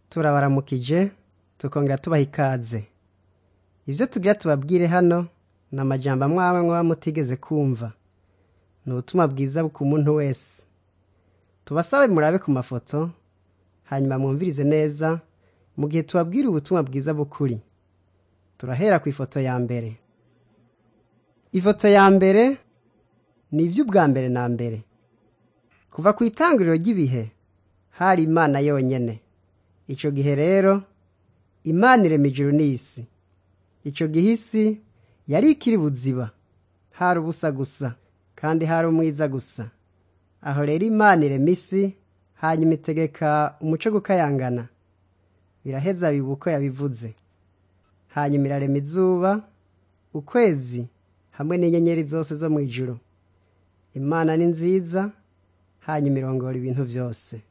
turabaramukije tukongera tubaha ikaze ibyo tugira tubabwire hano ni amajyamba amwe muba mutigeze kumva ni ubutumwa bwiza ku muntu wese tubasabe murabe ku mafoto hanyuma mwumvirize neza mu gihe tubabwira ubutumwa bwiza bukuri turahera ku ifoto ya mbere ifoto ya mbere ni iby'ubwa mbere na mbere kuva ku itangiriro ry'ibihe hari imana yonyine icyo gihe rero imana irema ijuru n'isi icyo gihe isi yari ikiri buziba hari ubusa gusa kandi hari umwiza gusa aho rero imana irema isi hanyuma itegeka umuco gukayangana biraheza biba uko yabivuze hanyuma irarema izuba ukwezi hamwe n'inyenyeri zose zo mu ijuru imana ni nziza hanyuma irongora ibintu byose